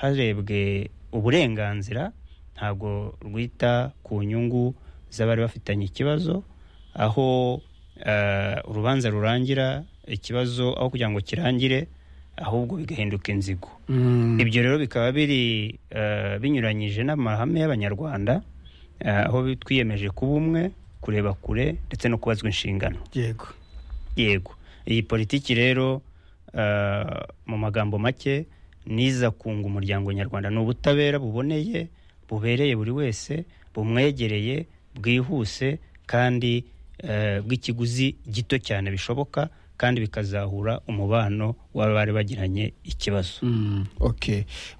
harebwe uburenganzira ntabwo rwita ku nyungu z'abari bafitanye ikibazo aho urubanza rurangira ikibazo aho kugira ngo kirangire ahubwo bigahinduka inzigo ibyo rero bikaba biri binyuranyije n'amahame y'abanyarwanda aho twiyemeje kuba umwe kureba kure ndetse no kubazwa inshingano yego yego iyi politiki rero mu magambo make niza kunga umuryango nyarwanda ni ubutabera buboneye bubereye buri wese bumwegereye bwihuse kandi bw'ikiguzi gito cyane bishoboka kandi bikazahura umubano w'abari bagiranye ikibazo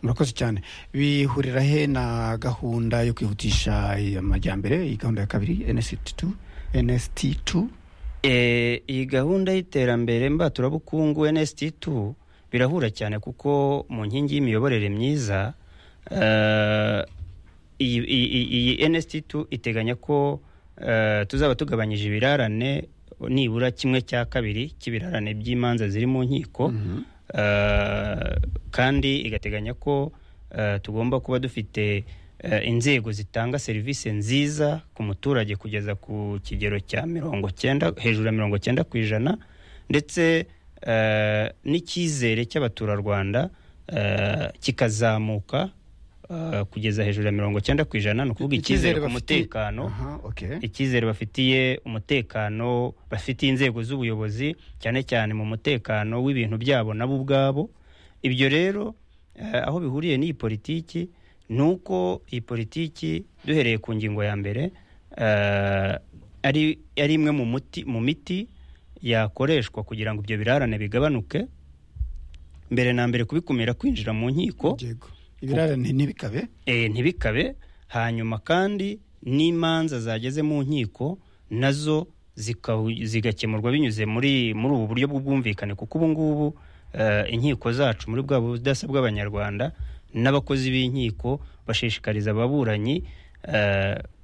murakoze cyane bihurira he na gahunda yo kwihutisha amajyambere iyi gahunda ya kabiri nsiti tu iyi gahunda y'iterambere mbaturabukungu nsiti tu birahura cyane kuko mu nkingi y'imiyoborere myiza iyi nsiti tu iteganya ko tuzaba tugabanyije ibirarane nibura kimwe cya kabiri cy'ibirarane by'imanza ziri mu nkiko kandi igateganya ko tugomba kuba dufite inzego zitanga serivisi nziza ku muturage kugeza ku kigero cya mirongo cyenda hejuru ya mirongo cyenda ku ijana ndetse n'icyizere cy'abaturarwanda kikazamuka kugeza hejuru ya mirongo cyenda ku ijana ni ukuvuga icyizere ku mutekano icyizere bafitiye umutekano bafitiye inzego z'ubuyobozi cyane cyane mu mutekano w'ibintu byabo nabo ubwabo ibyo rero aho bihuriye n'iyi politiki ni uko iyi politiki duhereye ku ngingo ya mbere ari imwe mu miti yakoreshwa kugira ngo ibyo birarane bigabanuke mbere na mbere kubikumira kwinjira mu nkiko ibirarane ntibikabe ntibikabe hanyuma kandi n'imanza zageze mu nkiko nazo zigakemurwa binyuze muri muri ubu buryo bw'ubwumvikane kuko ubu ngubu inkiko zacu muri bwa budasa bw'abanyarwanda n'abakozi b'inkiko bashishikariza ababuranyi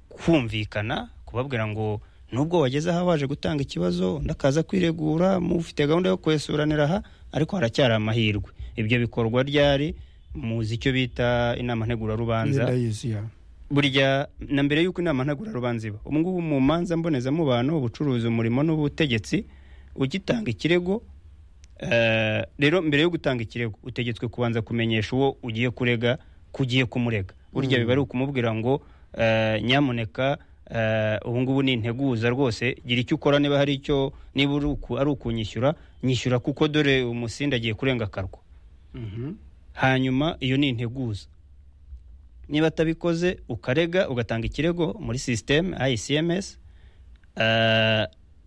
kumvikana kubabwira ngo nubwo wageze aho waje gutanga ikibazo undi akaza kwiregura mufite gahunda yo kwesuranira aha ariko haracyari amahirwe ibyo bikorwa ryari muzi icyo bita inama ntegurarubanza burya na mbere y'uko inama ntegurarubanza iba ubu ngubu mu manza mbonezamubano ubucuruzi umurimo n'ubutegetsi ugitanga ikirego rero mbere yo gutanga ikirego utegetswe kubanza kumenyesha uwo ugiye kurega ko ugiye kumurega burya biba ari ukumubwira ngo nyamuneka ubu ngubu ni integuza rwose gira icyo ukora niba hari icyo niba ari ukunyishyura nyishyura kuko dore umusinda agiye kurenga akarwa hanyuma iyo ni integuza niba atabikoze ukarega ugatanga ikirego muri sisiteme ayisiyemesi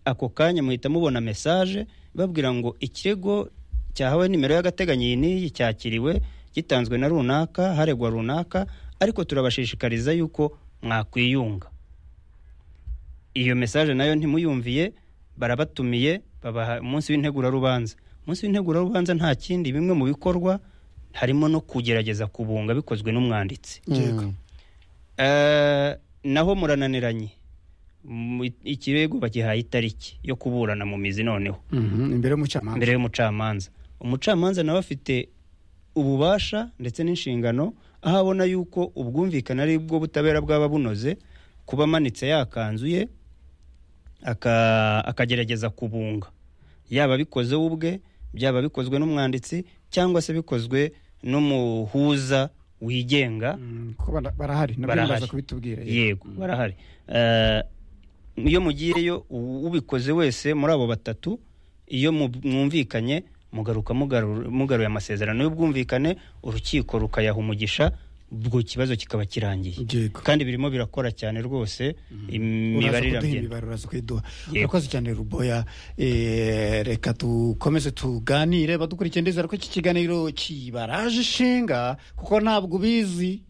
ako kanya muhita mubona mesaje babwira ngo ikirego cyahawe nimero y'agateganyo iyi n'iyi cyakiriwe gitanzwe na runaka haregwa runaka ariko turabashishikariza yuko mwakwiyunga iyo mesaje nayo ntimuyumviye barabatumiye babaha umunsi w'integurarubanza umunsi w'integurarubanza nta kindi bimwe mu bikorwa harimo no kugerageza kubunga bikozwe n'umwanditsi naho murananiranye ikirego bagihaye itariki yo kuburana mu mizi noneho imbere y'umucamanza umucamanza nawe afite ububasha ndetse n'inshingano aho abona yuko ubwumvikane ari bwo butabera bwaba bunoze kuba amanitse yakanzu ye akagerageza kubunga yaba abikoze we ubwe byaba bikozwe n'umwanditsi cyangwa se bikozwe n'umuhuza wigenga barahari kubitubwira yego barahari iyo mugiyeyo ubikoze wese muri abo batatu iyo mwumvikanye mugaruka mugaruye amasezerano y'ubwumvikane urukiko rukayaha umugisha ubwo kibazo kikaba kirangiye kandi birimo birakora cyane rwose imibare kuyiduha urakoze cyane ruboya reka dukomeze tuganire badukurikiye ndizera ko iki kiganiro kibaraje ishinga kuko ntabwo ubizi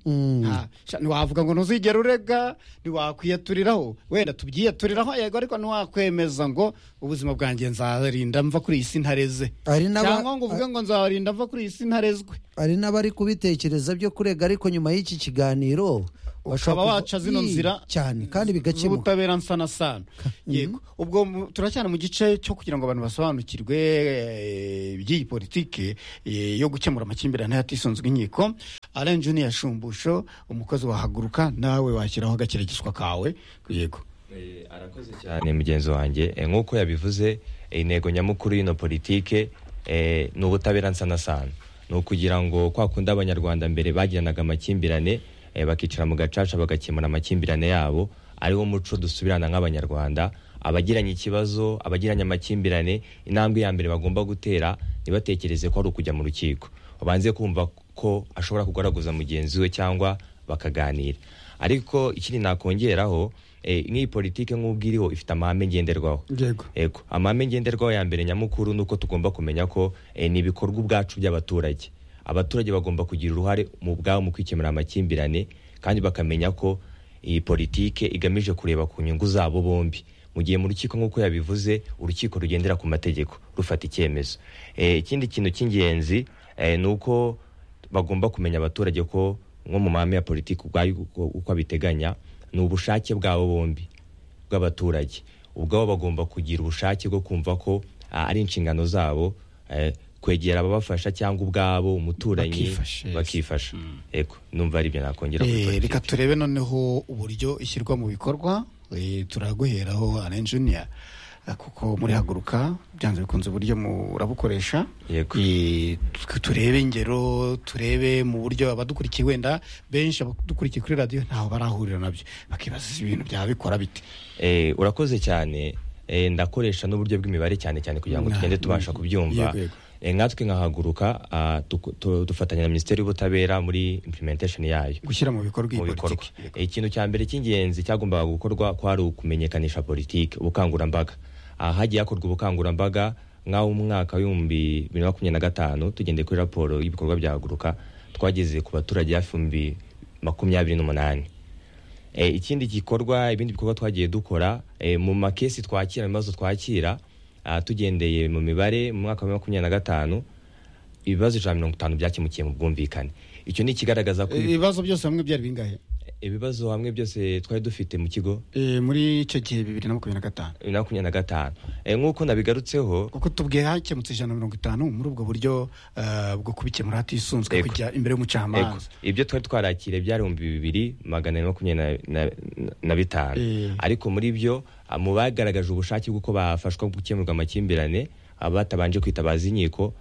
ntiwavuga ngo ntuzigere urega ntiwakwiyaturiraho wenda tubyiyaturiraho yego ariko ntiwakwemeza ngo ubuzima bwanjye nzarinda mva kuri iyi si ntareze cyangwa ngo uvuge ngo nzarinda mva kuri iyi si ntarezwe hari n'abari kubitekereza byo kurega ariko nyuma y'iki kiganiro ukaba waca zino nzira cyane kandi bigakemuka z'ubutabera nsana sana yego ubwo mu- turacyari mu gice cyo kugira ngo abantu basobanukirwe eh, iby'iyi politiki eh, yo gukemura amakimbirane hatisunzwe inkiko alain juniya shumbusho umukozi wahaguruka nawe washyiraho agakirigishwa kawe yego Eh, arakoze cyane mugenzi wanjye Eh, nk'uko yabivuze eh, intego nyamukuru y'ino politike eh, ni ubutabera nsana sana ni ukugira ngo kwa kundi abanyarwanda mbere bagiranaga amakimbirane eh, bakicara mu gacaca bagakemura amakimbirane yabo ariwo muco dusubirana nk'abanyarwanda abagiranye ikibazo abagiranye amakimbirane intambwe ya mbere bagomba gutera ntibatekereze ko ari ukujya mu rukiko babanze kumva ko ashobora kugaragaza mugenzi we cyangwa bakaganira ariko ikindi nakongeraho eh, nk'iyi politike nk'ubwo iriho ifite amahame ngenderwaho yego Ego, amahame ngenderwaho ya mbere nyamukuru ni uko tugomba kumenya ko eh, ni ibikorwa ubwacu by'abaturage abaturage bagomba kugira uruhare mu bwabo mu kwikemura amakimbirane kandi bakamenya ko iyi politike igamije kureba ku nyungu zabo bombi mu gihe mu rukiko nk'uko yabivuze urukiko rugendera ku mategeko rufata icyemezo Eh, ikindi kintu cy'ingenzi eh, ni uko bagomba kumenya abaturage ko nko mu mahame ya politiki ubwayo uko uko abiteganya ni ubushake bwabo bombi bw'abaturage ubwabo bagomba kugira ubushake bwo kumva ko ah, ari inshingano zabo eh, kwegera ababafasha cyangwa ubwabo umuturanyi Bakifasha, yes. bakifasha yego numva aribyo nakongera kuri Eh, politiki. reka turebe noneho uburyo ishyirwa mu bikorwa Eh, turaguheraho alain juniya kuko muri haguruka byanze bikunze uburyo murabukoresha Yego. Eh, tu- turebe ingero turebe mu buryo abadukurikiye wenda benshi abadukurikiye kuri radiyo ntaho barahurira nabyo bakibaza ibintu byabikora bite Eh, urakoze cyane Eh, ndakoresha n'uburyo bw'imibare cyane cyane kugira ngo Nah, tugende tubasha mm, kubyumva yego, yego. Eh, nkatwe nkahaguruka ah, tuku- tu- dufatanya na minisiteri y'ubutabera muri implementation yayo gushyira mu bikorwa iyi mu bikorwa politiki Eh, ikintu cya mbere cy'ingenzi cyagombaga gukorwa kwari ukumenyekanisha politiki ubukangurambaga Ah, hagiye hakorwa ubukangurambaga nk'aho umwaka w'ibihumbi bibiri na makumyabiri na gatanu tugendeye kuri raporo y'ibikorwa bya haguruka twageze ku baturage hafi ibihumbi makumyabiri n'umunani Eh, ikindi gikorwa ibindi bikorwa twagiye dukora eh, mu makesi twakira mu bibazo twakira ah, tugendeye mu mibare mu mwaka wa makumyabiri na gatanu ibibazo ijana na mirongo itanu byakemukiye mu bwumvikane icyo ni ikigaragaza ko Eh, ibibazo byose hamwe byari bingahe ibibazo hamwe byose twari dufite mu kigo Eh, muri icyo gihe bibiri na makumyabiri na gatanu bibiri na makumyabiri na gatanu Eh, nk'uko nabigarutseho kuko tubwiye hakemutse ijana na mirongo itanu muri ubwo buryo eh, bwo kubikemura hatisunzwe Yego. kujya imbere ego, y'umucamanza ibyo twari twarakiriye byari ibihumbi bibiri magana ane makumyabiri na- na- na- na bitanu Eh. ariko muri byo ah, mu bagaragaje ubushake bw'uko bafashwa gukemurwa amakimbirane abatabanje kwitabaza inkiko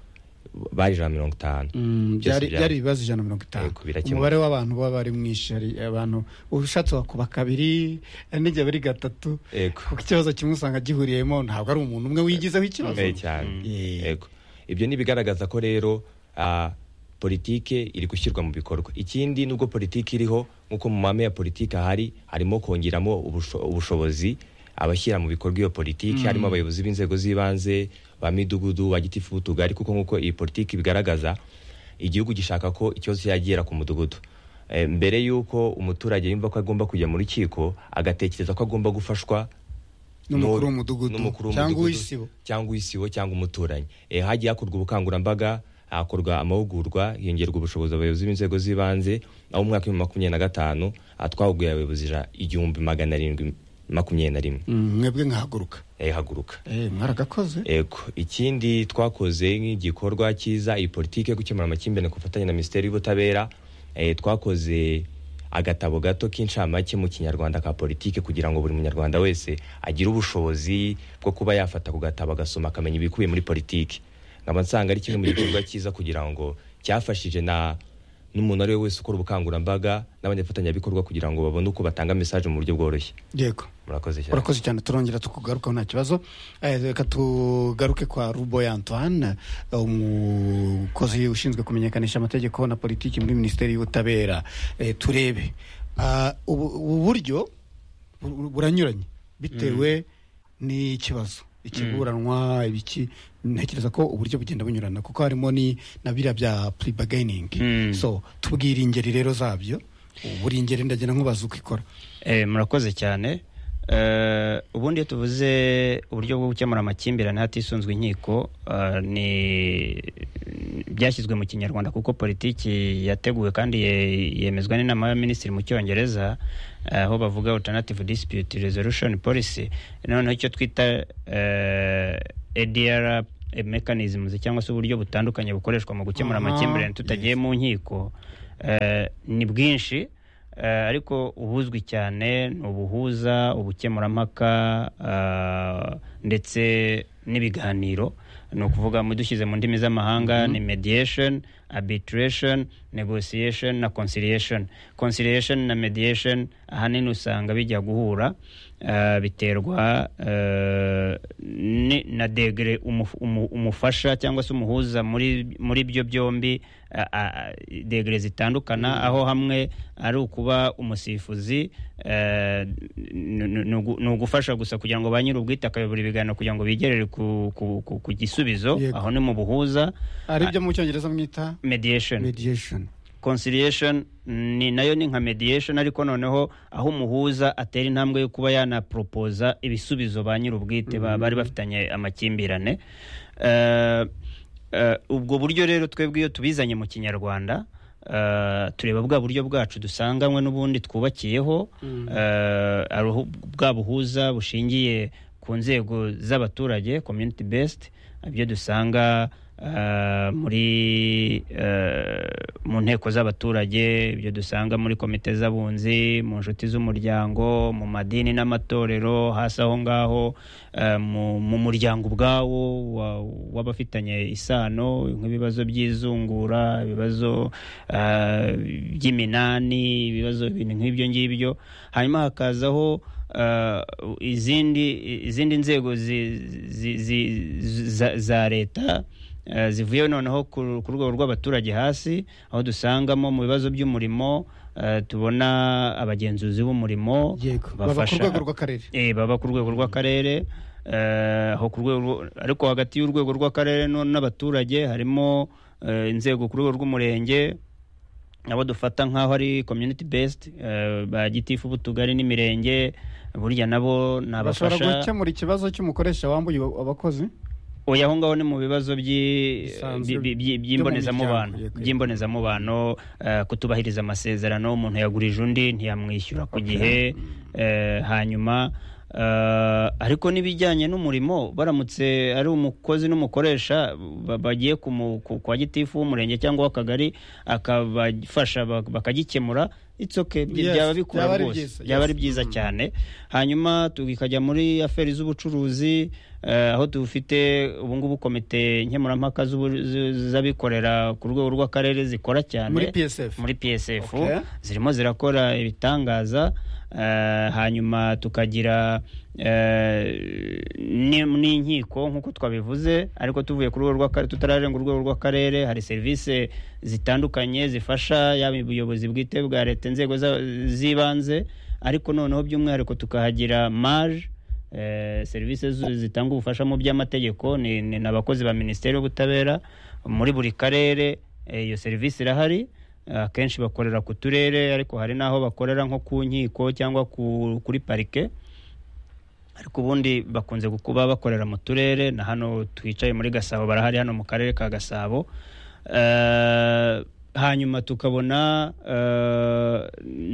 bari ijana na mirongo itanu Mm, Byose byari byari- byari ibibazo ijana na mirongo itanu Yego, birakemuka. umubare w'abantu baba bari mwinshi hari abantu ushatse wakuba kabiri nijya bari gatatu Yego. kuko ikibazo kimwe usanga gihuriyemo ntabwo ari umuntu umwe wigizeho ikibazo Gakomeye cyane Eh. Yego. ibyo ni ibigaragaza ko rero ah, politike iri gushyirwa mu bikorwa ikindi nubwo politike iriho nk'uko mu mahame ya politike ahari harimo kongeramo ubusho- ubushobozi abashyira mu bikorwa iyo politiki harimo abayobozi b'inzego z'ibanze ba midugudu ba gitifu b'utugari kuko nk'uko iyi politiki ibigaragaza igihugu gishaka ko ikibazo cyagera ku mudugudu Eh, mbere y'uko umuturage yumva ko agomba kujya mu rukiko agatekereza ko agomba gufashwa n'umukuru n'uwo- w'umudugudu n'umukuru cyangwa w'umudugudu, uw'isibo cyangwa uw'isibo cyangwa umuturanyi e, hagiye hakorwa ubukangurambaga hakorwa amahugurwa hiyongerwa ubushobozi abayobozi b'inzego z'ibanze aho mu mwaka w'ibihumbi makumyabiri na gatanu ah, twahuguye abayobozi ija- igihumbi magana arindwi makumyabiri na rimwe Mm, mwebwe nkahaguruka Eh, haguruka Eh, mwaragakoze ego ikindi twakoze nk'igikorwa cyiza iyi politiki yo gukemura amakimbirane ku bufatanye na minisiteri y'ubutabera eh, twakoze agatabo gato k'incamake mu kinyarwanda ka politiki kugira ngo buri munyarwanda wese agire ubushobozi bwo kuba yafata ku gatabo agasoma akamenya ibikubiye muri politiki nkaba nsanga ari kimwe mu gikorwa cyiza kugira ngo cyafashije na n'umuntu ari we wese ukora ubukangurambaga n'abanyafatanyabikorwa kugira ngo babone uko batanga mesaje mu buryo bworoshye yego murakoze cyane urakoze cyane turongera tukugarukaho nta kibazo Eh, reka tugaruke kwa ruboy antoine eh, umukozi ushinzwe kumenyekanisha amategeko na politiki muri minisiteri y'ubutabera Eh, turebe Ah, ubu ubu buryo bu- buranyuranye bitewe n'ikibazo ikiburanwa ibiki ntekereza ko uburyo bugenda bunyurana kuko harimo ni na biriya bya pre bargaining Mm. so tubwire ingeri rero zabyo buri ngeri ndagira nkubaza uko ikora Eh, murakoze cyane Eh, ubundi iyo tuvuze uburyo bwo gukemura amakimbirane hatisunzwe inkiko eh, ni byashyizwe mu kinyarwanda kuko politiki yateguwe kandi ye- yemezwa n'inama y'abaminisitiri mu cyongereza eh, aho bavuga alternative dispute resolution policy noneho icyo twita eh, ADR mechanisms cyangwa se uburyo butandukanye bukoreshwa mu gukemura Aha, amakimbirane tutagiye mu nkiko eh, ni bwinshi Eh, ariko ubuzwi cyane ni ubuhuza ubukemurampaka eh, ndetse n'ibiganiro ni ukuvuga mu dushyize mu ndimi z'amahanga ni mediation arbitration negotiation na conciliation conciliation na mediation ahanini usanga bijya guhura eh, biterwa eh, ni- na degere umuf- umu- umufasha cyangwa se umuhuza muri muri byo byombi a- a- a- degere zitandukana aho hamwe ari ukuba umusifuzi eh, ni- ni- ni ugu- ni ugufasha gusa kugira ngo ba nyir'ubwitakabiri buri biganiro kugira ngo bigerere ku- ku ku- ku gisubizo Yego. aho ni mu buhuza ari byo mu cyongereza mwita mediation mediation conciliation ni nayo ni nka mediation ariko noneho aho umuhuza atera intambwe yo kuba yanaporopoza ibisubizo ba nyir'ubwite ba- bari bafitanye amakimbirane Eh, eh, ubwo buryo rero twebwe iyo tubizanye mu kinyarwanda eh, tureba bwa buryo bwacu dusanganywe n'ubundi twubakiyeho eh, ari uhu- bwa buhuza bushingiye ku nzego z'abaturage community based ibyo dusanga eh, muri eh, mu nteko z'abaturage ibyo dusanga muri komite z'abunzi mu nshuti z'umuryango mu madini n'amatorero hasi aho ngaho eh, mu- mu muryango ubwawo wa- w'abafitanye isano nk'ibibazo by'izungura ibibazo eh, by'iminani ibibazo ibintu nk'ibyo ngibyo hanyuma hakazaho eh, izindi izindi nzego zi- zi- zi- za- za leta eh, zivuye noneho ku ku rwego rw'abaturage hasi aho dusangamo mu bibazo by'umurimo eh, tubona abagenzuzi b'umurimo yego baba ku bafasha- rwego rw'akarere Eh, baba ku rwego rw'akarere eh, aho ku rwego rwo- ariko hagati y'urwego rw'akarere no- n'abaturage harimo eh, inzego ku rwego rw'umurenge nabo dufata nk'aho ari community based eh, ba gitifu b'utugari n'imirenge burya nabo ni bashobora abafasha gukemura ikibazo cy'umukoresha wambuye abakozi oya aho ngaho ni mu bibazo by'i- Bisanzwe bi- bi- byo mu bi- by'imbonezamubano miryango, yego. by'imbonezamubano eh, kutubahiriza amasezerano umuntu yagurije undi ntiyamwishyura ku gihe eh, hanyuma eh, ariko n'ibijyanye n'umurimo baramutse ari umukozi n'umukoresha ba- bagiye ku mu- ku- kwa gitifu w'umurenge cyangwa w'akagari akabafasha bak- bakagikemura it's okay byi- Yes, byaba bikura byaba ari rwose byiza, byaba ari yes. byiza cyane hanyuma tukajya muri aferi z'ubucuruzi eh, aho dufite ubu ngubu komite nkemurampaka z'ubu- z- z'abikorera ku rwego rw'akarere zikora cyane muri psf muri PSF Okay. zirimo zirakora ibitangaza eh, hanyuma tukagira eh, ni- n'inkiko nk'uko twabivuze ariko tuvuye ku rwego rw'akarere tutararenga urwego rw'akarere hari serivisi zitandukanye zifasha yaba ubuyobozi bwite bwa leta inzego za- z'ibanze ariko noneho by'umwihariko tukahagira maje Eh, serivisi zu- zitanga ubufasha mu by'amategeko ni ni- ni abakozi ba minisiteri y'ubutabera muri buri karere eh, iyo serivisi irahari Eh, akenshi bakorera ku turere ariko hari n'aho bakorera nko ku nkiko cyangwa ku- kuri parike ariko ubundi bakunze kuba bakorera mu turere na hano twicaye muri gasabo barahari hano mu karere ka gasabo Eh, hanyuma tukabona eh,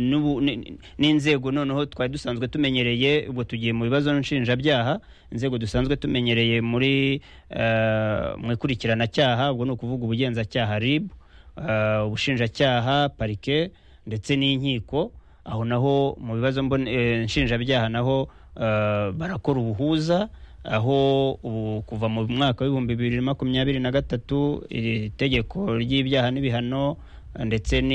n'ubu- ni- n'inzego noneho twari dusanzwe tumenyereye ubwo tugiye mu bibazo nshinjabyaha inzego dusanzwe tumenyereye muri eh, mu ikurikiranacyaha ubwo ni ukuvuga ubugenzacyaha rib eh, ubushinjacyaha parike ndetse n'inkiko aho naho mu bibazo mbone- eh, nshinjabyaha naho eh, barakora ubuhuza aho ubu kuva mu mwaka w'ibihumbi bibiri na makumyabiri na gatatu iri tegeko ry'ibyaha n'ibihano ndetse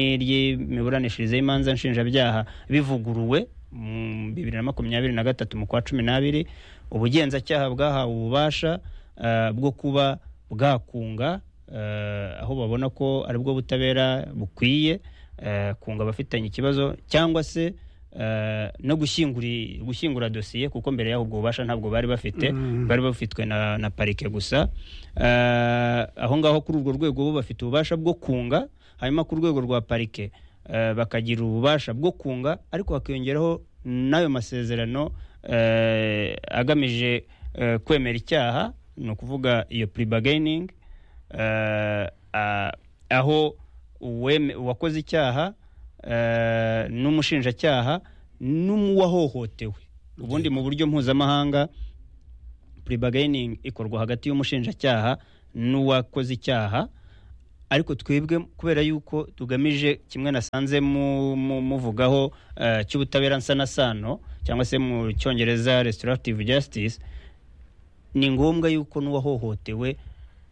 n'iry'imiburanishirize y'imanza nshinjabyaha bivuguruwe mu bibiri na makumyabiri na gatatu mu kwa cumi n'abiri ubugenzacyaha bwahawe ububasha eh, bwo kuba bwakunga eh, aho babona ko ari bwo butabera bukwiye eh, kunga abafitanye ikibazo cyangwa se eh, no gushyingura gushyingura dosiye kuko mbere y'aho ubwo bubasha ntabwo bari bafite bari bafitwe na, na parike gusa Eh, aho ngaho kuri urwo rwego bo bafite ububasha bwo kunga hanyuma ku rwego rwa parike eh, bakagira ububasha bwo kunga ariko hakiyongeraho n'ayo masezerano eh, agamije eh, kwemera icyaha ni ukuvuga iyo puribagayiningi aho uweme- uwakoze icyaha eh, n'umushinjacyaha n'uwahohotewe ubundi mu buryo mpuzamahanga puribagayiningi ikorwa hagati y'umushinjacyaha n'uwakoze icyaha ariko twebwe kubera yuko tugamije kimwe nasanze mu- mu- muvugaho eh, cy'ubutabera nsanasano cyangwa se mu cyongereza restorative justice ni ngombwa yuko n'uwahohotewe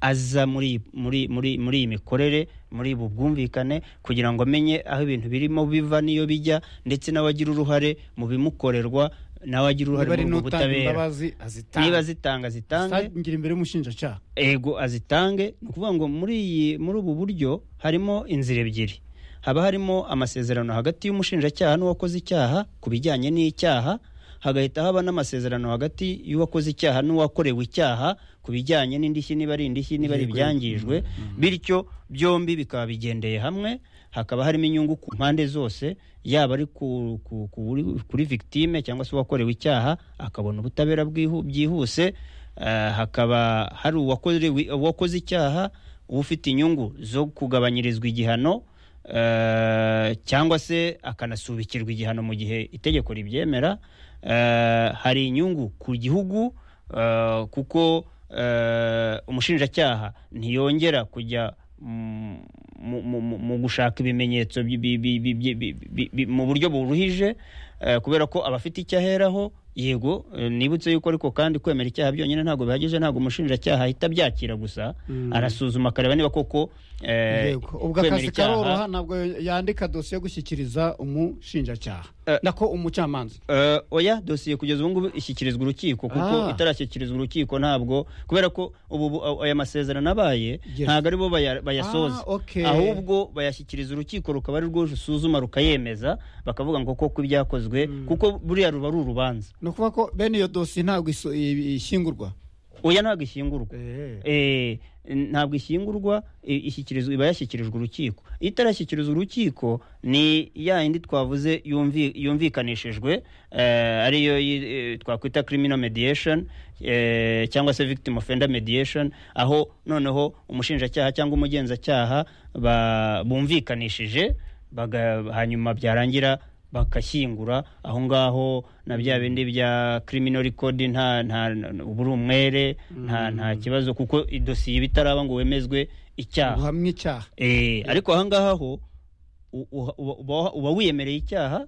aza muri iyi- muri muri muri iyi mikorere muri ubu bwumvikane kugira ngo amenye aho ibintu birimo biva n'iyo bijya ndetse n'abagira uruhare mu bimukorerwa n'abagira uruhare niba ari muri ubwo n'utanga butabera imbabazi niba azitange zitanga zitange azitangira imbere y'umushinjacyaha ego azitange ni ukuvuga ngo muri iyi muri ubu buryo harimo inzira ebyiri haba harimo amasezerano hagati y'umushinjacyaha n'uwakoze icyaha ku bijyanye n'icyaha hagahita haba n'amasezerano hagati y'uwakoze icyaha n'uwakorewe icyaha ku bijyanye n'indishyi niba ari indishyi niba ari Yego. ibyangijwe bityo byombi bikaba bigendeye hamwe hakaba harimo inyungu ku mpande zose yaba ari ku- ku- ku- kuri- kuri victime cyangwa se uwakorewe icyaha akabona ubutabera bwihu- byihuse eh, hakaba hari uwakorewe- uwakoze icyaha uba ufite inyungu zo kugabanyirizwa igihano eh, cyangwa se akanasubikirwa igihano mu gihe itegeko ribyemera Eh, hari inyungu ku gihugu eh, kuko eh, umushinjacyaha ntiyongera kujya mu- mu- mu- mu gushaka ibimenyetso bi- bi- bi- bi- bi- bi- bi- bi- mu buryo buruhije eh, kubera ko abafite icyo aheraho yego eh, nibutse yuko ariko kandi kwemera icyaha byonyine ntabwo bihagije ntabwo umushinjacyaha ahita abyakira gusa Mm. arasuzuma akareba niba koko eh, yego ubwo kwemera akazi icyaha- karoroha ntabwo yandika dosiye yo gushyikiriza umushinjacyaha Eh, nako umucamanza Eh, oya dosiye kugeza ubu ngubu ishyikirizwa urukiko kuko Ah. itarashyikirizwa urukiko ntabwo kubera ko ubu bu- aya masezerano abaye Yes. ntabwo aribo baya- bayasoza Ah, okay. ahubwo bayashyikiriza urukiko rukaba ari rwo rusuzuma rukayemeza bakavuga ngo koko ibyakozwe kuko buriya ruba ari urubanza ni ukuvuga ko bene iyo dosiye ntabwo iso- i- ishyingurwa oya ntabwo ishyingurwa Eh. Eh, ntabwo ishyingurwa i- ishyikirizwa iba yashyikirijwe urukiko iyo itarashyikirizwa urukiko ni ya yindi twavuze yumvi- yumvikanishijwe eh, ariyo yi- eh, twakwita criminal mediation eh, cyangwa se victim offender mediation aho noneho umushinjacyaha cyangwa umugenzacyaha ba- bumvikanishije baga- hanyuma byarangira bakashyingura aho ngaho na bya bindi bya criminal record nta nta uba uri umwere nta nta kibazo kuko idosiye iba itaraba ngo wemezwe icyaha guhamwa icyaha Eh, ariko aha ngaha ho u- u- uba- uba- uba wiyemereye icyaha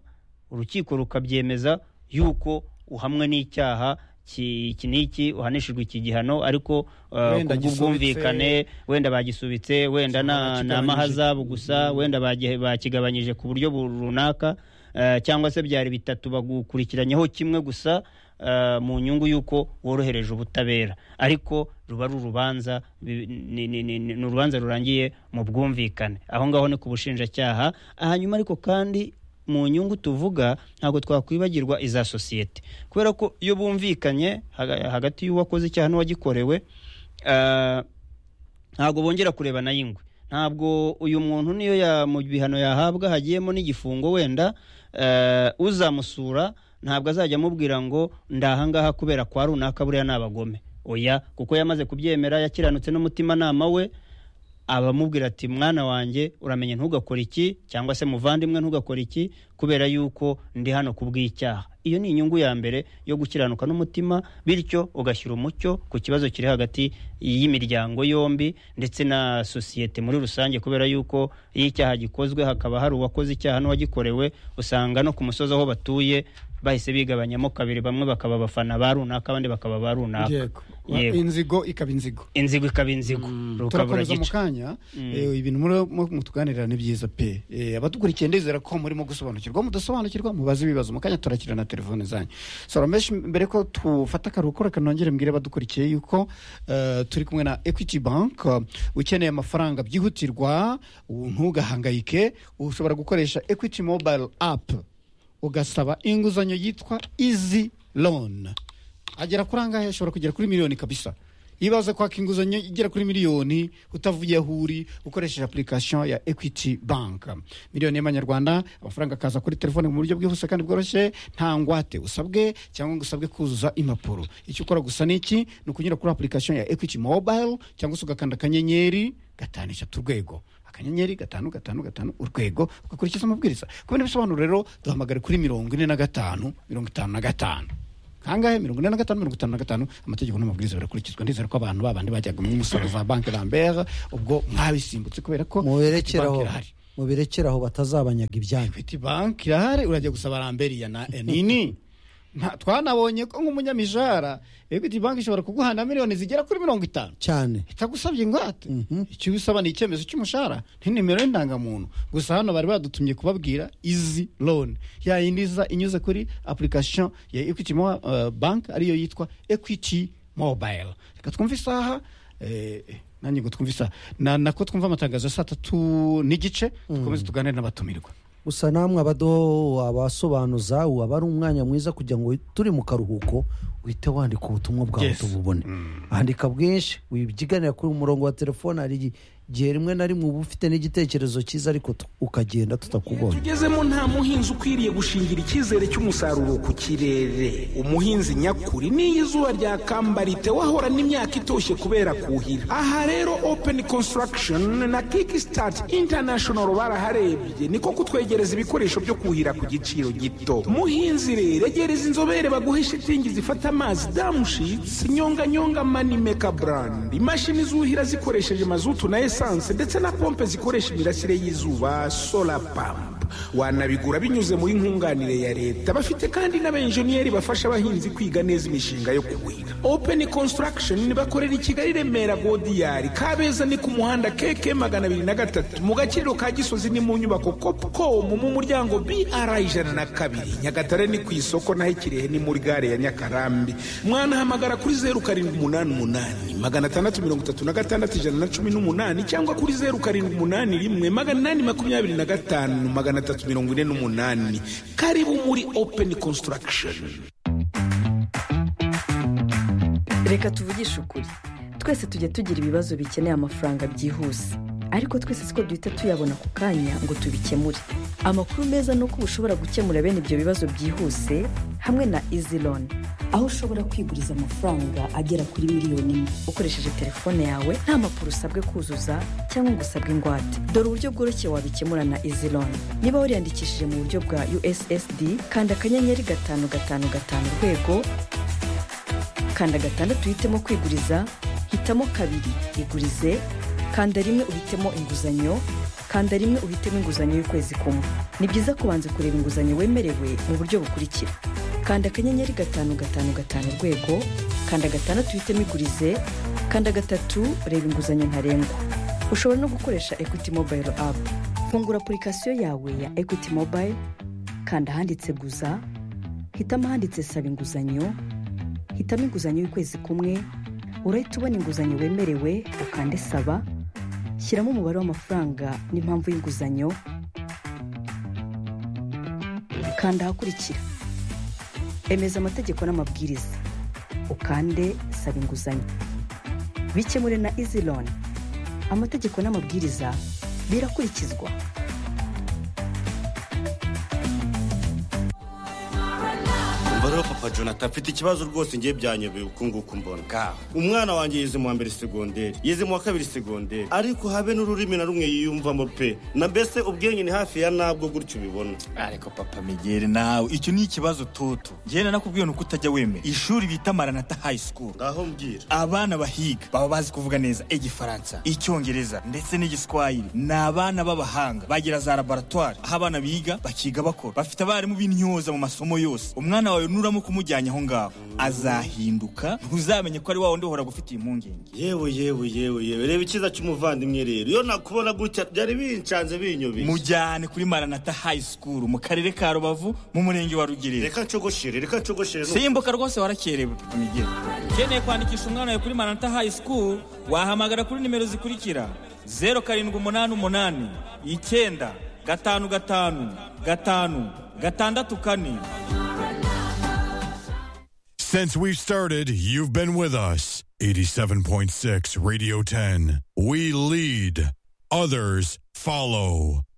urukiko rukabyemeza yuko uhamwe n'icyaha ki- iki n'iki uhanishijwe iki gihano ariko uh, Wenda kubw'ubwumvikane wenda bagisubitse wenda na- ni amahazabu gusa wenda bagi- bakigabanyije ku buryo bu- runaka eh, cyangwa se byari bitatu bagukurikiranyeho kimwe gusa eh, mu nyungu y'uko worohereje ubutabera ariko ruba ari urubanza bi- ni ni- ni- ni- ni urubanza rurangiye mu bwumvikane aho ngaho ni ku bushinjacyaha hanyuma ariko kandi mu nyungu tuvuga ntabwo twakwibagirwa iza sosiyete kubera ko iyo bumvikanye haga- hagati y'uwakoze icyaha n'uwagikorewe eh, ntabwo bongera kurebana y'ingwe ntabwo uyu muntu niyo ya- mu bihano yahabwa hagiyemo n'igifungo wenda eh, uzamusura ntabwo azajya amubwira ngo ndahangaha kubera kwa runaka buriya ni abagome oya kuko yamaze kubyemera yakiranutse n'umutimanama we abamubwira ati mwana wanjye uramenye ntugakore iki cyangwa se muvandimwe ntugakore iki kubera yuko ndi hano kubw'icyaha iyo ni inyungu ya mbere yo gukiranuka n'umutima bityo ugashyira umucyo ku kibazo kiri hagati y'imiryango yombi ndetse na sosiyete muri rusange kubera yuko iyo icyaha gikozwe hakaba hari uwakoze icyaha n'uwagikorewe usanga no ku musozi aho batuye bahise bigabanyamo kabiri bamwe bakaba abafana ba runaka abandi bakaba ba runaka yego Yego. inzigo ikaba inzigo inzigo ikaba inzigo rukaba turakomeza mu ruragica kanya eh, ibintu muri- mutuganirira ni byiza pe Eh, abadukurikije ndizera ko murimo gusobanukirwa mudasobanukirwa mubaze ibibazo mu kanya turakira na telefone zanyu soromeshi mbere ko tufata akaruhuko reka nongere mbwire abadukurikiye yuko eh, turi kumwe na equity bank eh, ukeneye amafaranga byihutirwa u- ntugahangayike ushobora gukoresha equity mobile app ugasaba inguzanyo yitwa easy loan agera kuri angahe ashobora kugera kuri miliyoni kabisa iyo baza kwaka inguzanyo igera kuri miliyoni utavuye aho uri ukoresheje application ya equity bank miliyoni y'amanyarwanda amafaranga akaza kuri telefone mu buryo bwihuse kandi bworoshye nta ngwate usabwe cyangwa ngo usabwe kuzuza impapuro icyo ukora gusa ni iki ni ukunyura kuri application ya equity mobile cyangwa se ugakanda akanyenyeri gatanu eshatu urwego akanyenyeri gatanu gatanu gatanu urwego ugakurikiza amabwiriza ku bindi bisobanuro rero duhamagare kuri mirongo ine na gatanu mirongo itanu na gatanu kangahe mirongo ine na gatanu mirongo itanu na gatanu amategeko n'amabwiriza birakurikizwa ndizera ko abantu babandi bajyaga mu musoro za banki lambert ubwo mwabisimbutse kubera ko muberekere aho banki irahari muberekere aho batazabanyaga ibyanyu equity bank irahari urajya gusaba lambert ya na nini Nta- twanabonye ko nk'umunyamijara equity bank ishobora kuguhana miliyoni zigera kuri mirongo itanu cyane itagusabye ingwate icyo usaba ni icyemezo cy'umushahara ni nimero y'indangamuntu gusa hano bari badutumye kubabwira izi loan yayindi iza inyuze kuri application ya equity mo, uh, bank ariyo yitwa equity mobile reka twumve isaha eh, eh, nanjye ngo twumve isaha Na- nako twumva amatangazo ya saa tatu n'igice dukomeze tuganire n'abatumirwa gusa namwe abado abasobanuza waba ari umwanya mwiza kugira ngo turi mu karuhuko uhite wandika ubutumwa bwawe Yes. tububone andika bwinshi wibyiganira kuri umurongo wa telefone hari igihe rimwe na rimwe uba ufite n'igitekerezo cyiza ariko tu- ukagenda tutakubonye tugezemo nta muhinzi ukwiriye gushingira icyizere cy'umusaruro ku kirere umuhinzi nyakuri n'iyo izuba ryakambarite wahorana imyaka itoshye kubera kuhira aha rero open construction na kickstart international baraharebye niko kutwegereza ibikoresho byo kuhira ku giciro gito muhinzi rero egereza inzobere baguhe shitingi zifata amazi damushitsi nyonganyonga manimeka brand imashini zuhira zikoresheje mazutu na esanse ndetse na pompe zikoresha imirasire y'izuba solar pump wanabigura binyuze muri nkunganire ya leta bafite kandi n'abenjeniyeri bafasha abahinzi kwiga neza imishinga yo kuhira open construction bakorera i kigali remera godiyari kabeza ni ku muhanda keke magana abiri na gatatu mu gaciro ka gisozi ni mu nyubako copcom mu muryango br ijana na kabiri nyagatare ni ku isoko naho ikirehe ni muri gare ya nyakarambi mwanahamagara kuri zeru karindwi umunani umunani magana atandatu mirongo itatu na gatandatu ijana na cumi n'umunani cyangwa kuri zeru karindwi umunani rimwe magana inani makumyabiri na gatanu magana atatu mirongo ine n'umunani karibu muri open construction reka tuvugishe ukuri twese tujya tugira ibibazo bikeneye amafaranga byihuse ariko twese siko duhita tuyabona ku kanya ngo tubikemure amakuru meza ni uko uba ushobora gukemura bene ibyo bibazo byihuse hamwe na izi loan aho ushobora kwiguriza amafaranga agera kuri miliyoni imwe ukoresheje telefone yawe nta mpapuro usabwe kuzuza cyangwa ngo usabwe ingwate dore uburyo bworoshye wabikemura na izi loan niba wariyandikishije mu buryo bwa ussd kanda akanyenyeri gatanu gatanu gatanu urwego kanda gatandatu uhitemo kwiguriza hitamo kabiri igurize kanda rimwe uhitemo inguzanyo kanda rimwe uhitemo inguzanyo y'ukwezi kumwe ni byiza kubanza kureba inguzanyo wemerewe mu buryo bukurikira kanda akanyenyeri gatanu gatanu gatanu urwego kanda gatandatu uhitemo igurize kanda gatatu reba inguzanyo ntarengwa ushobora no gukoresha equity mobile app fungura apurikasiyo yawe ya equity mobile kanda ahanditse guza hitamo ahanditse saba inguzanyo hitamo inguzanyo y'ukwezi kumwe urahita ubona inguzanyo wemerewe ukande saba shyiramo umubare w'amafaranga n'impamvu y'inguzanyo kanda ahakurikira emeza amategeko n'amabwiriza ukande saba inguzanyo bikemure na izi loan amategeko n'amabwiriza birakurikizwa umva rero papa jonathan afite ikibazo rwose ngiye byanyobeye uku nguku mbona umwana wanjye yize mu wa mbere segonderi yize mu wa kabiri segonderi ariko habe n'ururimi na rumwe yiyumvamo pe na mbese ubwenge ni hafi ya nabwo gutyo ubibona ariko papa migeri nawe icyo ni ikibazo toto ngenda nakubwiye ni uko utajya wemera ishuri bita maranata high school ngaho mbwira abana bahiga baba bazi kuvuga neza igifaransa icyongereza ndetse n'igiswahili ni abana b'abahanga bagira za laboratwari aho abana biga bakiga bakora bafite abarimu b'intyoza mu masomo yose umwana wawe nuramo kumujyanye aho ngaho azahinduka ntuzamenye ko ari wa wundi uhora gufitiye impungenge yewe yewe yewe yewe reba icyiza cy'umuvandimwe rero iyo nakubona gutya byari bincanze binyobeye mujyane kuri maranata high school mu karere ka rubavu mu murenge wa rugerera reka nshogoshere reka nshogoshere simbuka rwose warakerewe papa migeri ukeneye kwandikisha umwana wawe kuri maranata high school wahamagara kuri nimero zikurikira zeru karindwi umunani umunani icyenda gatanu gatanu gatanu gatandatu kane Since we've started, you've been with us. 87.6 Radio 10. We lead, others follow.